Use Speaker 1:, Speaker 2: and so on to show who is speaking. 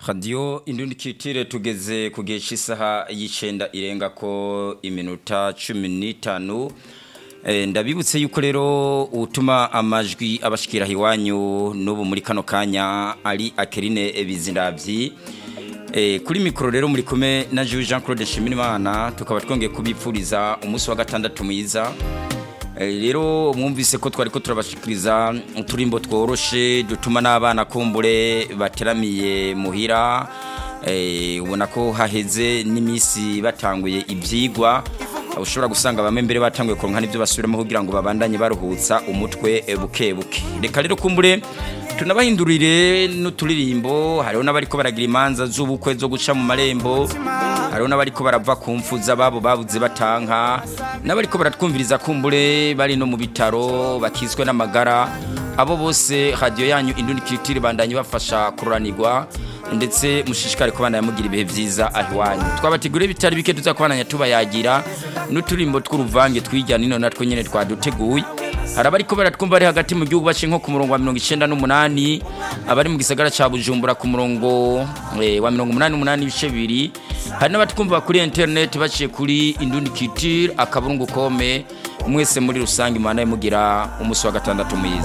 Speaker 1: radiyo indundikitire tugeze ku gihe cy'isaha y'icenda irenga ko iminota cumi n'itanu ndabibutse yuko rero utuma amajwi abashikira iwanyu n'ubu muri kano kanya ari akerine bizindabyi kuri mikoro rero muri kumwe na jean claude Nshimirimana tukaba twongeye kubipfuriza umunsi wa gatandatu mwiza rero mwumvise ko twari ko turabashikiriza uturimbo tworoshe dutuma n'abana kumbure bateramiye muhira ubona ko haheze n'iminsi batanguye ibyigwa ushobora gusanga bamwe mbere batanguye kuronka n'ibyo basubiramo kugira ngo babandanye baruhutsa umutwe buke buke reka rero kumbure tunabahindurire n'uturirimbo hariho n'abariko baragira imanza z'ubukwe zo guca mu marembo hariho n'abariko barava ku mfuza babo babuze batanka n'abariko baratwumviriza kumbure bari no mu bitaro bakizwe n'amagara abo bose radiyo yanyu indundi kiritiri bandanye bafasha kururanirwa ndetse mushishikare kubana yamugira ibihe byiza aho iwanyu twabateguriye bitari bike tuzakubananya tubayagira n'uturimbo tw'uruvange twijyana ino natwo nyine twaduteguye hari abari ko baratwumva bari hagati mu gihugu baciye nko ku murongo wa mirongo icyenda n'umunani abari mu gisagara cya bujumbura ku murongo wa mirongo umunani n'umunani ibice bibiri hari n'abatwumva kuri interineti baciye kuri indundi kitire akaburungu kome mwese muri rusange imana mugira umunsi wa gatandatu mwiza